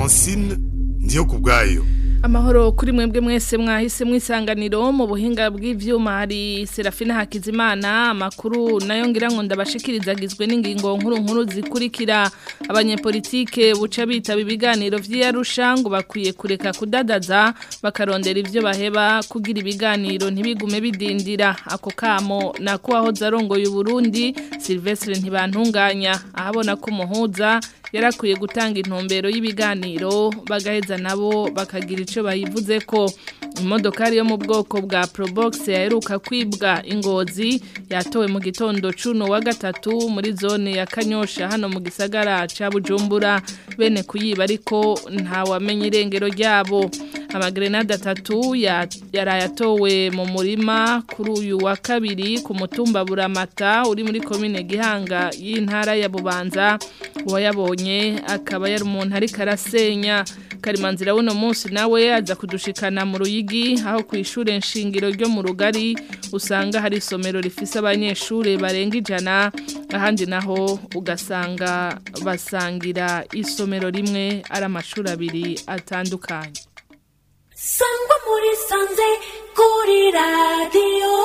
francine ndiyo ku bwayo Amahoro kuri mwebwe mwese mwahise mwisanganiro mu buhinga bw'ivyuma hari Serafina Hakizimana amakuru nayo ngira ngo ndabashikirizagizwe n'ingingo nkuru nkuru zikurikira abanyepolitike buca bitaba ibiganiro vy'Arusha ngo bakwiye kureka kudadaza bakarondera ivyo baheba kugira ibiganiro ntibigume bidindira ako kamo nako aho zarongoye Burundi Silvestre ntibantunganya ahabona ko umuhuza yarakwiye gutanga intumbero y'ibiganiro bagaheza nabo bakagira ico bayivuze ko imodokari yo mu bwoko bwa Probox yaheruka kwibwa ingozi yatowe mu gitondo cuno wa gatatu muri zone ya Kanyosha hano mu gisagara ca Bujumbura bene kuyiba ariko nta wamenye irengero ryabo amagrenade atatu yarayatowe mu murima kuri uyu wa kabiri ku mutumba Buramata uri muri komine Gihanga y'intara ya Bubanza uwayabonye akaba yari umuntu ariko arasenya karimanzira w'uno munsi nawe aza kudushikana mu ruyigi aho ku ishure nshingiro ryo mu rugari usanga hari isomero rifise abanyeshure barenga ijana ahandi naho ugasanga basangira isomero rimwe ari amashuri abiri atandukanye sangwa muri sanze kuri radiyo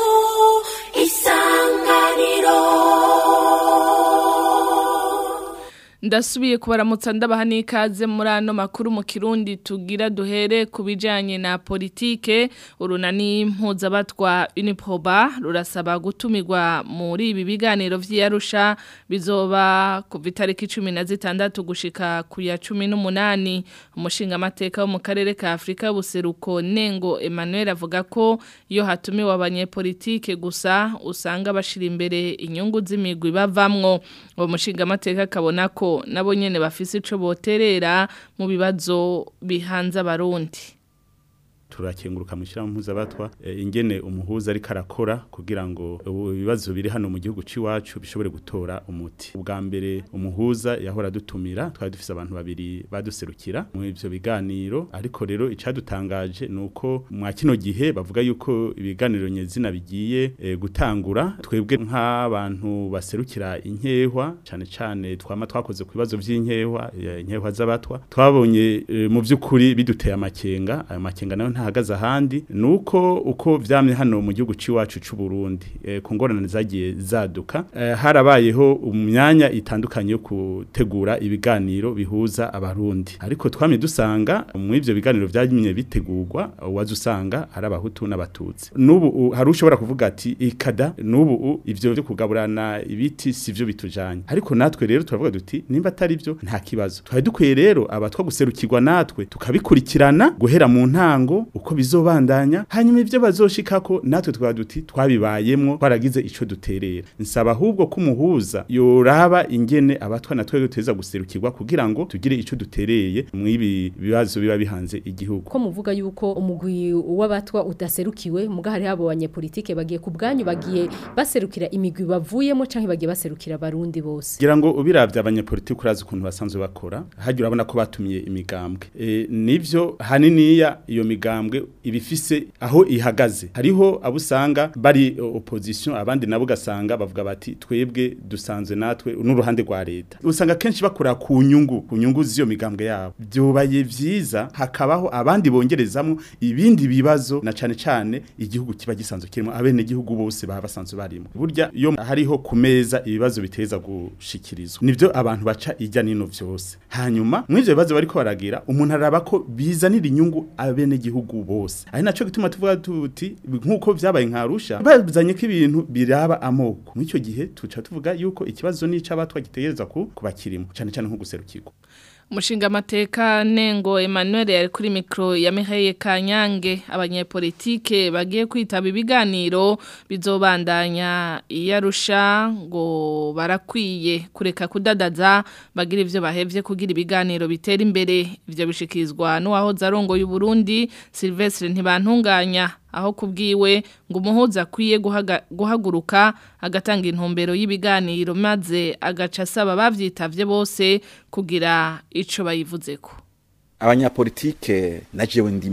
isanganiro ndasubiye kubaramutsa ndabaha n'ikaze muri ano makuru mu kirundi tugira duhere ku bijyanye na politike urunani mpuzabatwa unipoba rurasaba gutumirwa muri ibi biganiro by'iyarusha bizoba kuva itariki cumi na zitandatu gushika ku ya cumi n'umunani umushingamateka wo mu karere ka afurika y'ubuseruko nengo emmanuel avuga ko iyo hatumiwe abanyepolitike gusa usanga bashyira imbere inyungu z'imigwi bavamwo uwo mushingamateka akabona ko nabo nyene bafise ico boterera mu bibazo bihanze abarundi turakenguruka mu shyirahamwe mpuzabatwa ingene umuhuza ariko arakora kugira ngo ibibazo biri hano mu gihugu cy'iwacu bishobore gutora umuti ubwa mbere umuhuza yahora dutumira twari dufise abantu babiri baduserukira mu ivyo biganiro ariko rero icadutangaje nuko mwa kino gihe bavuga yuko ibiganiro nyezina bigiye e, gutangura twebwe nk'abantu baserukira inkehwa cane cane twama twakoze ku bibazo vy'inkehwa inkehwa z'abatwa twabonye e, mu vy'ukuri biduteye amakenga ayo makenga nayo ntahagaze ahandi nuko uko vyamye hano mu gihugu ciwacu c'u Burundi e, ku ngorane zagiye zaduka e, harabayeho umyanya itandukanye yo gutegura ibiganiro bihuza abarundi ariko twamye dusanga mu ivyo biganiro vyanyimye bitegurwa waje usanga ari abahutu n'abatutsi nubu hari ushobora kuvuga ati ikada nubu ivyo byo kugaburana ibiti sivyo bitujanye ariko natwe rero turavuga duti nimba atari byo nta kibazo twari dukwiye rero abatwa guserukirwa natwe tukabikurikirana guhera mu ntango uko bizobandanya hanyuma ivyo bazoshikako natwe twaba duti twabibayemwo twaragize ico duterera nsaba ahubwo ko umuhuza yoraba ingene abatwa natwe duteza guserukirwa kugira ngo tugire ico dutereye mwibi bibazo biba bihanze igihugu ko muvuga yuko umugwi w'abatwa udaserukiwe muga hari abo banyepolitike bagiye ku bwanyu bagiye baserukira imigwi bavuyemo canke bagiye baserukira abarundi bose kugira ngo ubiravye abanyepolitike urazi ukuntu basanzwe bakora hajya urabona ko batumiye imigambwe e, nivyo haniniya iyo migambwe ibifise aho ihagaze hariho abo usanga bari opposition abandi nabo gasanga bavuga bati twebwe dusanzwe natwe n'uruhande rwa leta usanga kenshi bakora ku nyungu ku nyungu z'iyo migambwe yabo byobaye vyiza hakabaho abandi bongerezamo ibindi bibazo na cane cane igihugu kiba gisanzwe kirimo abene gihugu bose baba basanzwe barimo burya iyo hariho ku meza ibibazo biteza gushikirizwa nivyo abantu baca ijya nino vyose hanyuma mw'ivyo bibazo bariko baragira umuntu araba ko bizanira inyungu abene gihugu bose ari naco gituma tuvuga tuti nkuko vyabaye nkarusha bazanye ko ibintu biraba amoko mw'ico gihe tuca tuvuga yuko ikibazo nico abatwa gitegereza ku kubakirimo cane cane nko guserukirwa Mushinga mateka nengo Emmanuel yari kuri mikro ya Mihaye Kanyange abanyepolitike bagiye kwitaba ibiganiro bizobandanya iyarusha ngo barakwiye kureka kudadaza bagira ivyo bahevye kugira ibiganiro bitera imbere ivyo bishikirizwa n'uwaho zarongo y'u Burundi Silvestre ntibantunganya aho kubwiwe ngo umuhuza akwiye guhaguruka agatanga intumbero y'ibiganiro maze agaca asaba bavyitavye bose kugira ico bayivuzeko abanyapolitike na jewe ndimwo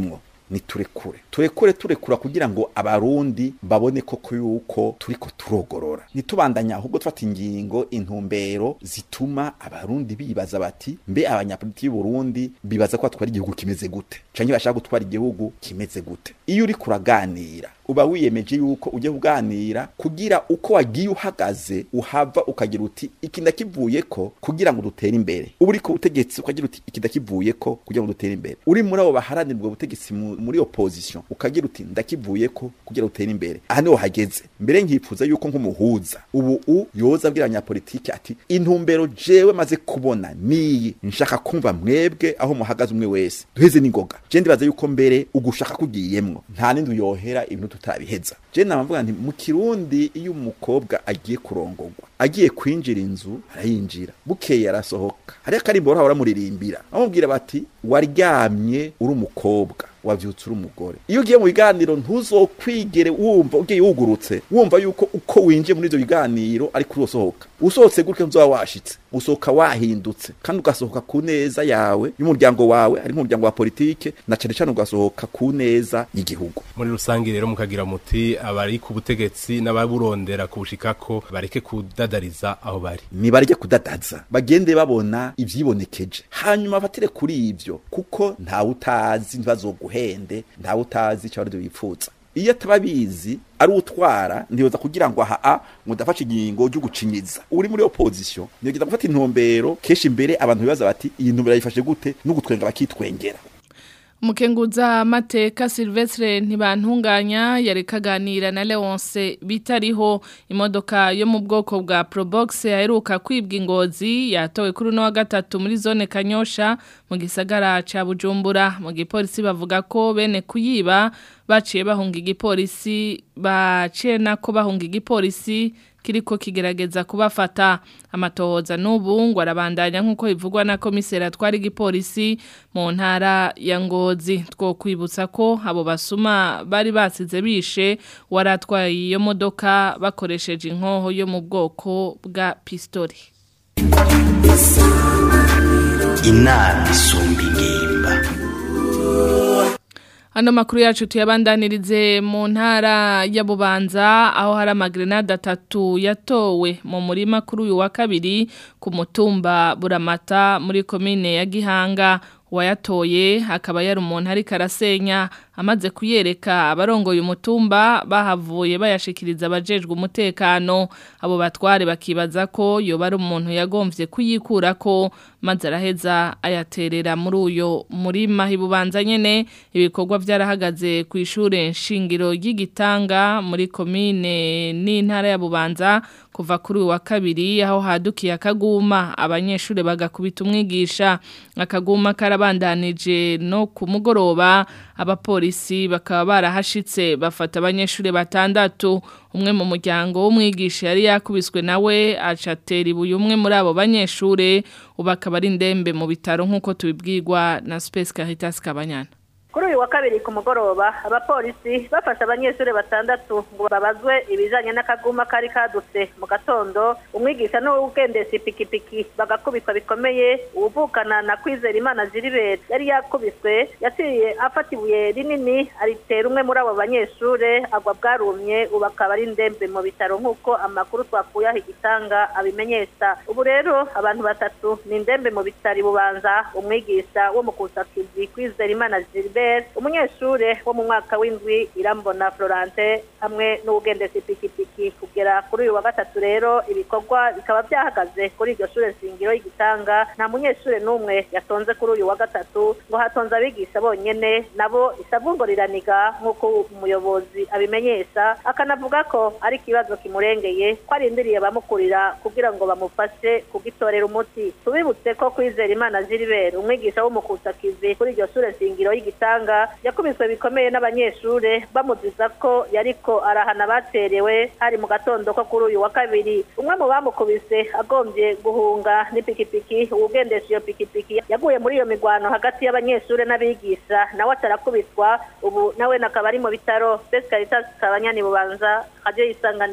ni turekure turekure turekura kugira ngo abarundi babone koko yuko turiko turogorora nitubandanya ahubwo tufata ingingo intumbero zituma abarundi bibaza bati mbe abanyapolitiki y'u Burundi bibaza ko batwara igihugu kimeze gute canke bashaka gutwara igihugu kimeze gute iyo uri kuraganira uba wiyemeje yuko ujye kuganira kugira uko wagiye uhagaze uhava ukagira uti iki ndakivuye ko kugira ngo dutere imbere uba uri ku butegetsi ukagira uti iki ndakivuye ko kugira ngo dutere imbere uri muri abo baharanira ubwo butegetsi mu- muri opposition ukagira uti ndakivuye ko kugira ngo dutere imbere aha niho hageze mbere nkifuza yuko nk'umuhuza ubu u yoza abwira abanyapolitiki ati intumbero jewe maze kubona niyi nshaka kumva mwebwe aho muhagaze umwe wese duheze n'ingoga je ndibaza yuko mbere ugushaka kugiyemwo nta nindi uyohera ibintu tutabiheza je namavuga nti mu kirundi iyo umukobwa agiye kurongorwa agiye kwinjira inzu arayinjira bukeye arasohoka hariyo akarimbo bahora baramuririmbira bamubwira bati waryamye uri umukobwa wavyutse uri umugore iyo ugiye mu biganiro ntuzokwigere wumva ugiye wugurutse wumva yuko uko winjiye muri ivyo biganiro ariko urosohoka usohotse gutyo nzoba washitse usohoka wahindutse kandi ugasohoka ku neza yawe y'umuryango wawe ari nk'umuryango wa politike na cane cane ugasohoka ku neza y'igihugu muri rusange rero mukagira muti abari ku butegetsi n'ababurondera kubushikako bareke kudadariza aho bari nibarye kudadaza bagende babona ivyibonekeje hanyuma batire kuri ivyo kuko ntawe utazi ntibazoguhende ntawe utazi icyo abarundi bipfuza iyo atababizi ari utwara ntiyoza kugira ngo aha a ngo ndafashe ingingo ryo gucinyiza uri muri opposition niyogeza gufata intumbero kenshi imbere abantu bibaza bati iyi ntumbero yifashe gute no gutwenga bakitwengera Mukenguza mateka Silvestre ntibantunganya yari kaganira na Leonce bitariho imodoka yo mu bwoko bwa Probox yaheruka kwibwa ingozi yatowe kuri no wa gatatu muri zone Kanyosha mu gisagara ca Bujumbura mu gipolisi bavuga ko bene kuyiba baciye bahunga igipolisi baciye nako bahunga igipolisi kiriko kigerageza kubafata amatohoza n'ubu ngo arabandanya nk'uko bivugwa na komiseri atwara igipolisi mu ntara ya ngozi two kwibutsa ko abo basuma bari basize bishe waratwaye iyo modoka bakoresheje inkoho yo mu bwoko bwa pistori inama isumba ingimba Hano makuru yacu tuyabandanirize mu ntara ya Bubanza aho hari amagrenade atatu yatowe mu murima kuri uyu wa kabiri ku mutumba Buramata muri komine ya Gihanga wayatoye akaba yari umuntu ariko arasenya amaze kuyereka abarongoye umutumba bahavuye bayashikiriza abajejwe umutekano abo batware bakibaza ko yoba ari umuntu yagomvye kuyikura ko maze araheza ayaterera muri uyo murima hibubanza nyene ibikorwa vyarahagaze ku ishure nshingiro y'igitanga muri komine n'intara ya Bubanza kuva kuri uyu wa kabiri aho hadukiye akaguma abanyeshure bagakubita umwigisha akaguma karabandanije no ku mugoroba abapolisi bakaba barahashitse bafata abanyeshure batandatu umwe mu muryango w'umwigisha yari yakubiswe nawe acatera ibuye umwe muri abo banyeshure ubu akaba ari ndembe mu bitaro nk'uko tubibwirwa na Space Caritas Kabanyana kuri uyu wa kabiri ku mugoroba abapolisi bafashe abanyeshuri batandatu ngo babazwe ibijanye n'akaguma kari kadutse mu gatondo umwigisha n'uwugendesha ipikipiki bagakubitwa bikomeye uwuvukana na kwizera imana ziribere yari yakubiswe yaciye afata ibuye rinini aritera umwe muri abo banyeshure agwa bwarumye ubu akaba ari ndembe mu bitaro nk'uko amakuru twakuye aho igitanga abimenyesha ubu rero abantu batatu ni ndembe mu bitaro bubanza umwigisha wo mu kusakizi kwizera imana ziribere umunyeshure wo mu mwaka w'indwi irambona florante hamwe n'uwugendesha ipikipiki kugera kuri uyu wa gatatu rero ibikorwa bikaba byahagaze kuri iryo shure shingiro y'igitanga nta munyeshure n'umwe yatonze kuri uyu wa gatatu ngo hatonze abigisha bonyene nabo isavu ngo riraniga nk'uko umuyobozi abimenyesha akanavuga ko ari ikibazo kimurengeye ko arindiriye abamukurira kugira ngo bamufashe kugitorera umuti tubibutse ko kwizera imana ziribere umwigisha w'umukusakizi kuri iryo shure shingiro y'igitanga yakubiswe bikomeye n'abanyeshure bamuziza ko yariko arahana baterewe hari mu gatondo ko kuri uyu wa kabiri umwe mu bamukubise agombye guhunga n'ipikipiki uwugendesha iyo pikipiki yaguye muri iyo migwano hagati y'abanyeshure n'abigisha nawe atarakubitwa ubu nawe nakaba ari mu bitaro Best Caritas Kabanyani bubanza radio isanganiro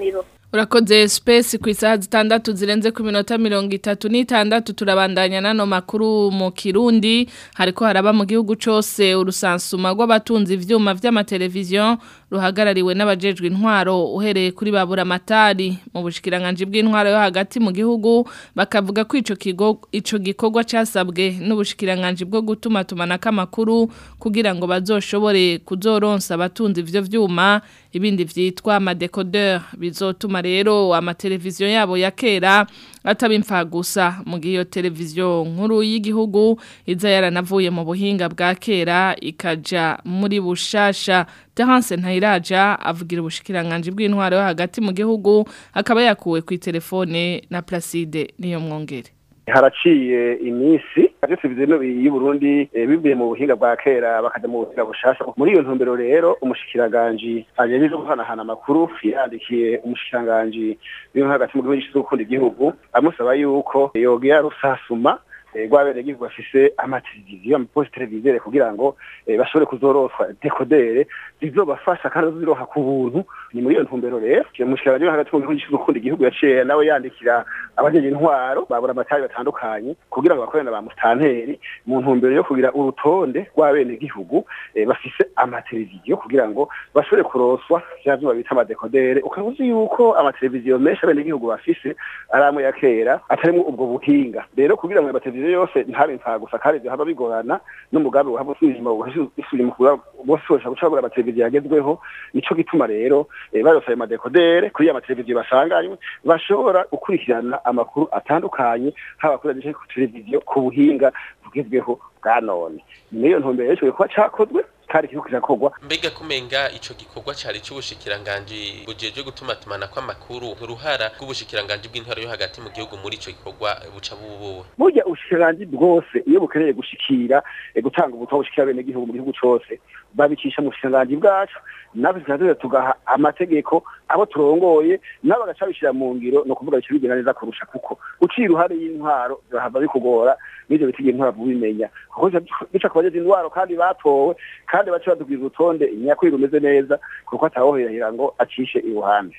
Urakoze space ku isaha zitandatu zirenze ku minota mirongo itatu n'itandatu turabandanya nano makuru mu Kirundi hariko haraba mu gihugu cose urusansuma rw'abatunzi ivyuma vy'amateleviziyo ruhagarariwe n'abajejwe intwaro uhereye kuri babura matari mu bushikiranganje bw'intwaro yo hagati mu gihugu bakavuga ko ico kigo ico gikorwa casabwe n'ubushikiranganje bwo gutuma tumanaka amakuru kugira ngo bazoshobore kuzoronsa abatunzi ivyo vyuma ibindi vyitwa amadecodeur bizotuma rero amateleviziyo yabo ya kera atabimfa gusa mu gihe iyo televiziyo nkuru y'igihugu iza yaranavuye mu buhinga bwa kera ikaja muri bushasha Terence Ntayiraja avugira ubushikiranganje bw'intwaro yo hagati mu gihugu akaba yakuwe ku telefone na Placide niyo mwongere haraciye iminsi ivyo televiziyo y'u Burundi eh, bivuye mu buhinga bwa kera bakaja mu buhinga bushasha muri iyo ntumbero rero umushikiranganje ajeje guhanahana amakuru yandikiye umushikiranganje w'intwaro hagati mu gihugu gishinzwe gukunda igihugu amusaba yuko yogira rusasuma rwabere gihugu bafise amateleviziyo amaposte televisere kugira ngo eh, bashobore kuzoroswa dekodere zizobafasha kandi ziroha ku buntu ni muri iyo ntumbero rero umushikiranganje hagati mu gihugu gishinzwe gukunda igihugu yaciye nawe yandikira abajeje intwaro babura amatari batandukanye kugira ngo bakorane na ba mustanteri mu ntumbero yo kugira urutonde rw'abene gihugu eh, bafise amateleviziyo kugira ngo bashobore kuroswa vya vyuma bita amadekodere ukaba uzi yuko amateleviziyo menshi abene gihugu bafise ari amwe ya kera atarimwo ubwo buhinga rero kugira ngo amateleviziyo yose ntabe impfa gusa kandi ivyo haba bigorana n'umugambi wahava usubira usubira kugira bose bashobora guca bagura amateleviziyo yagezweho nico gituma rero eh, barose ayo madekodere kuri ya mateleviziyo basanganywe bashobora gukurikirana amakuru atandukanye haba kuri radiyo ku televiziyo ku buhinga bugezweho bwa none niyo ntumbero y'ico kuba cakozwe kandi kiriko kirakorwa mbega kumenga ico gikorwa cari c'ubushikiranganji bujejwe gutuma tumana kw'amakuru uruhara rw'ubushikiranganji bw'intwaro yo hagati mu gihugu muri ico gikorwa buca bubuwe burya ubushikiranganji bwose iyo bukeneye gushikira eh, gutanga ubutumwa bushikira bene gihugu mu gihugu cose babicisha mu bushikiranganji bwacu natwe tukaza tugaha amategeko abo turongoye nabo bagaca bishira mu ngiro no kuvuga bica bigenda neza kurusha kuko uciye uruhare y'intwaro birahava bikugora n'ivyo bitigera intwaro kubimenya kuko bica ku bajeje intwaro kandi batowe kandi baca badubwira urutonde nyakuri rumeze neza kuko atawohirahira ngo acishe iruhande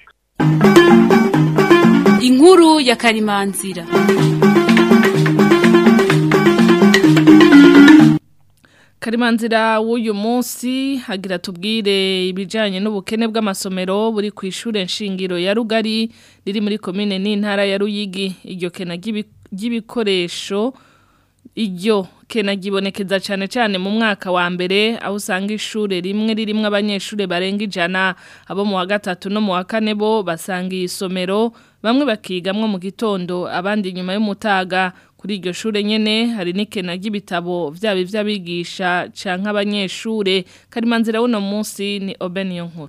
inkuru ya karimanzira Karimanzira w'uyu munsi hagira tubwire ibijanye n'ubukene bw'amasomero buri ku ishure nshingiro ya Rugari riri muri komine n'intara ya Ruyigi iryo kena ry'ibikoresho iryo kena gibonekeza cyane cyane mu mwaka wa mbere aho usanga ishure rimwe ririmwe abanyeshure barenga ijana abo mu wa gatatu no mu wa kane bo basanga isomero bamwe bakigamwo mu gitondo abandi nyuma y'umutaga kuri iryo shure nyene hari n'ikena ry'ibitabo vyaba ivy'abigisha canke abanyeshure karimanzira wuno munsi ni Obeniyo nkuru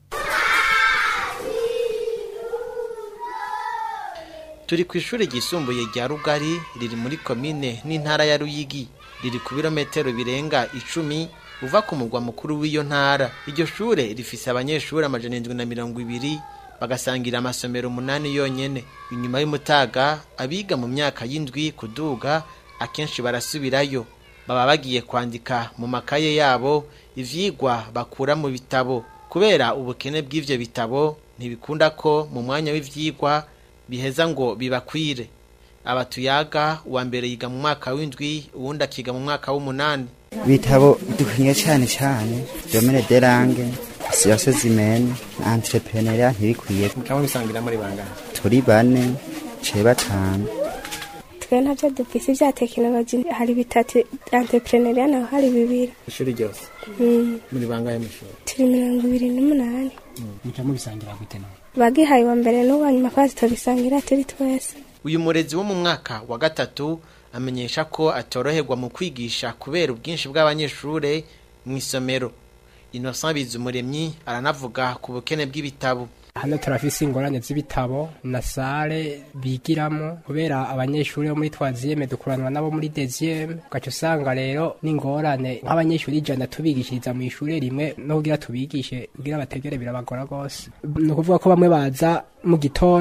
turi ku ishuri ryisumbuye rya rugari riri muri komine n'intara ya ruyigi riri ku birometero birenga icumi uva ku mugwa mukuru w'iyo ntara iryo shure rifise abanyeshuri amajana indwi na mirongo ibiri bagasangira amasomero umunani yonyene inyuma y'umutaga abiga mu myaka y'indwi kuduga akenshi barasubirayo baba bagiye kwandika mu makaye yabo ivyigwa bakura mu bitabo kubera ubukene bw'ivyo bitabo ntibikunda ko mu mwanya w'ivyigwa biheza ngo bibakwire abatuyaga uwa mbere yiga mu mwaka w'indwi uwundi akiga mu mwaka w'umunani bitabo dukwiye cyane cyane domene derange siyase zimene entrepreneuria ntibikwiye mukaba bisangira muri bangana turi bane ce batanu twe ntabyo dufise vya tekinoloji hari bitatu entrepreneuria naho hari bibiri ishuri ryose muri bangahe mw'ishuri turi mirongo ibiri n'umunani muca mubisangira gute nawe bagihaye wa mbere n'uwa nyuma kwazi tubisangira turi twese uyu murezi wo mu mwaka wa gatatu amenyesha ko atoroherwa mu kwigisha kubera ubwinshi bw'abanyeshure mu isomero Innocent Bizumuremyi aranavuga ku bukene bw'ibitabo hano turafise ingorane z'ibitabo na sale bigiramo kubera abanyeshuri bo muri twaziyeme dukuranwa nabo muri deziyeme ugaca usanga rero n'ingorane nk'abanyeshuri ijana tubigishiriza mu ishuri rimwe no kugira tubigishe kugira bategere birabagora rwose ni ukuvuga ko bamwe baza mu gitondo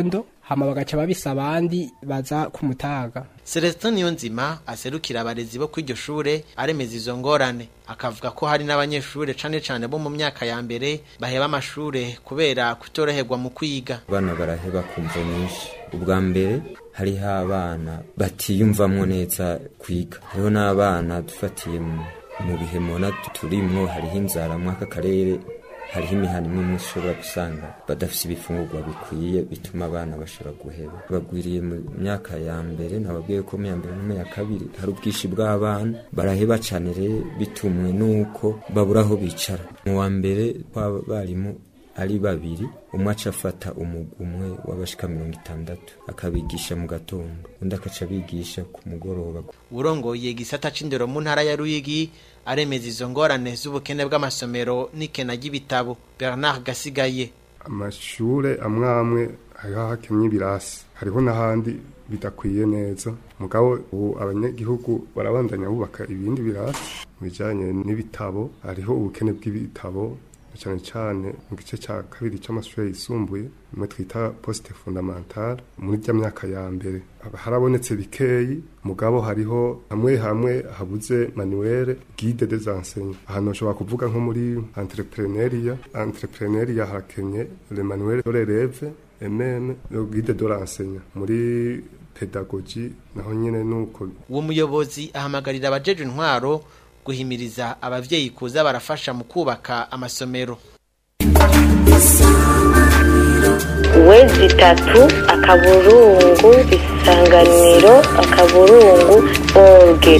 hama bagaca babisa abandi baza kumutaga Celestin Niyonzima aserukira abarezi bo kw'iryo shure aremeza izo ngorane akavuga ko hari n'abanyeshure cane cane bo mu myaka ya mbere baheba amashure kubera kutoroherwa mu kwiga abana baraheba kumva nyinshi ubwa mbere hariho abana batiyumvamwo neza kwiga hariho n'abana dufatiye mu mu bihe mubona turimwo hariho inzara mw'aka karere hariho imihana imwe imwe ushobora gusanga badafise ibifungurwa bikwiye bituma abana bashobora guheba bagwiriye mu myaka ya mbere nababwiye ko mu ya mbere no mu ya kabiri hari ubwinshi bw'abana baraheba cane rero bitumwe n'uko babura aho bicara mu wa mbere kw'abarimu ari babiri umwe aca afata umugwi umwe w'abashika mirongo itandatu akabigisha mu gatondo undi akaca abigisha ku mugoroba urongoye igisata c'indero mu ntara ya Ruyigi aremeza izo ngorane z'ubukene bw'amasomero n'ikena ry'ibitabo Bernard Gasigaye amashure amwe amwe hariho hakemye ibirasi hariho n'ahandi bidakwiye neza mugabo ubu abanyagihugu barabandanya bubaka ibindi birasi mu bijanye n'ibitabo hariho ubukene bw'ibitabo cyane cyane mu gice cya kabiri cy'amashuri yisumbuye imwe twita poste fondamentale muri rya myaka ya mbere harabonetse bikeyi mugabo hariho hamwe hamwe habuze manuel guide des enseignants ahantu ushobora kuvuga nko muri entrepreneuria entrepreneuria harakenye le manuel de l'élève et même le guide de l'enseignant muri pedagogie naho nyene nuko uwo muyobozi ahamagarira abajeje intwaro guhimiriza abavyeyi kuza barafasha mu kubaka amasomero wezi itatu akaburungu isanganiro akaburungu orge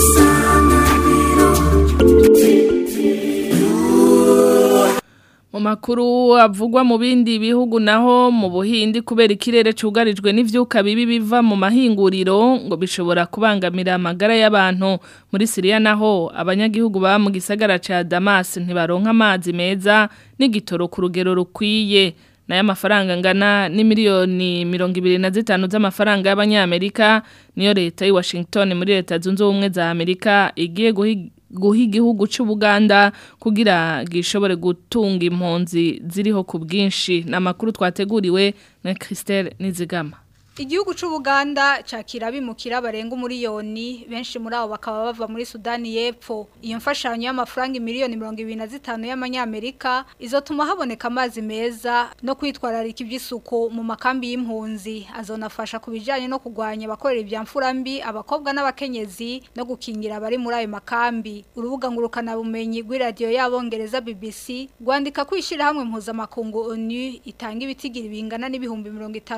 mu makuru avugwa mu bindi bihugu naho mu buhindi kubera ikirere cugarijwe n'ivyuka bibi biva mu mahinguriro ngo bishobora kubangamira amagara y'abantu muri Syria naho abanyagihugu ba mu gisagara ca Damas ntibaronka amazi meza n'igitoro ku rugero rukwiye nayo amafaranga ngana ni miliyoni mirongo ibiri na zitanu z'amafaranga y'abanyamerika niyo leta y'i Washington muri leta zunze ubumwe za Amerika igiye guhiga guha igihugu cy'ubuganda kugira gishobore gutunga impunzi ziriho ku bwinshi ni amakuru twateguriwe na christelle nizigama Igihugu c'Ubuganda cakira bimukira barenga umuriyoni benshi muri abo bakaba bava muri Sudani y'Epfo. Iyo mfashanyo y'amafaranga miliyoni 25 y'amanyamerika izotuma haboneka amazi meza no kwitwararika iby'isuku mu makambi y'impunzi. Azonafasha kubijanye no kugwanya abakorera ibyamfura mbi abakobwa n'abakenyezi no gukingira abari muri ayo makambi. Urubuga ngurukana bumenyi rw'iradio y'abongereza BBC rwandika kwishira hamwe mpuzamakungu ONU itanga ibitigiri bingana n'ibihumbi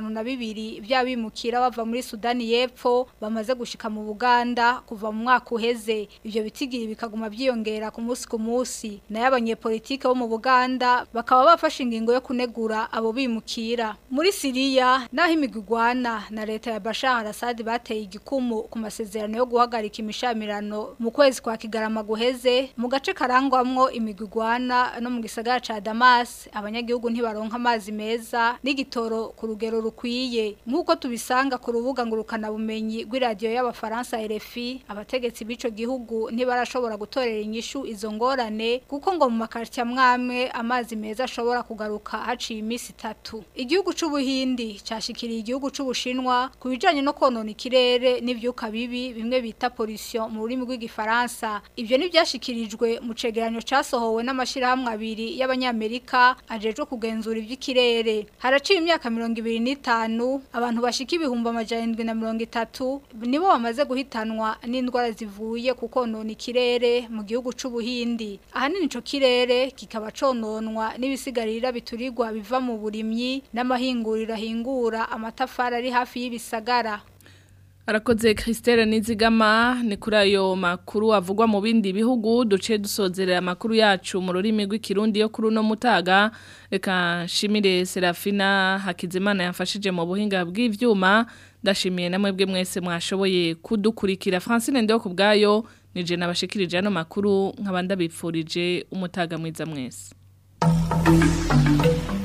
52 bya bimukira bava muri Sudani y'Epfo bamaze gushika mu Buganda kuva mu mwaka uheze ivyo bitigiri bikaguma byiyongera ku munsi ku munsi nayo abanyepolitike bo mu Buganda bakaba bafashe ingingo yo kunegura abo bimukira muri Syria naho imigwigwana na leta ya Bashar al-Assad bateye igikumu ku masezerano yo guhagarika imishamirano mu kwezi kwa Kigarama guheze mu gace karangwamwo imigwigwana no mu gisagara ca Damas abanyagihugu ntibaronka amazi meza n'igitoro ku rugero rukwiye nk'uko tubisanga ku rubuga ngurukana bumenyi rw'iradiyo y'abafaransa RFI abategetsi b'ico gihugu ntibarashobora gutorera inyishu izo ngorane kuko ngo mu makarita mwamwe amazi meza ashobora kugaruka haciye iminsi itatu igihugu c'ubuhindi cashikiriye igihugu c'ubushinwa ku bijanye no konona ikirere n'ivyuka bibi bimwe bita pollution mu rurimi rw'igifaransa ivyo nivyashikirijwe mu cegeranyo casohowe n'amashirahamwe abiri y'abanyamerika ajejwe kugenzura ivy'ikirere haraciye imyaka mirongo ibiri n'itanu abantu bashika ibihumbi amajana indwi na mirongo itatu nibo bamaze guhitanwa n'indwara zivuye ku konona ikirere mu gihugu c'ubuhindi ahanini ico kirere kikaba cononwa n'ibisigarira biturirwa biva mu burimyi n'amahinguriro ahingura amatafari ari hafi y'ibisagara Arakoze Christelle Nizigama ni kuri ayo makuru avugwa mu bindi bihugu duce dusozerera amakuru yacu mu rurimi rw'ikirundi yo kuri no mutaga reka nshimire Serafina Hakizimana yafashije mu buhinga bw'ivyuma ndashimiye namwe bwe mwese mwashoboye kudukurikira Francine Ndio kubgayo nije nabashikirije ano makuru nkabanda bipfurije umutaga mwiza mwese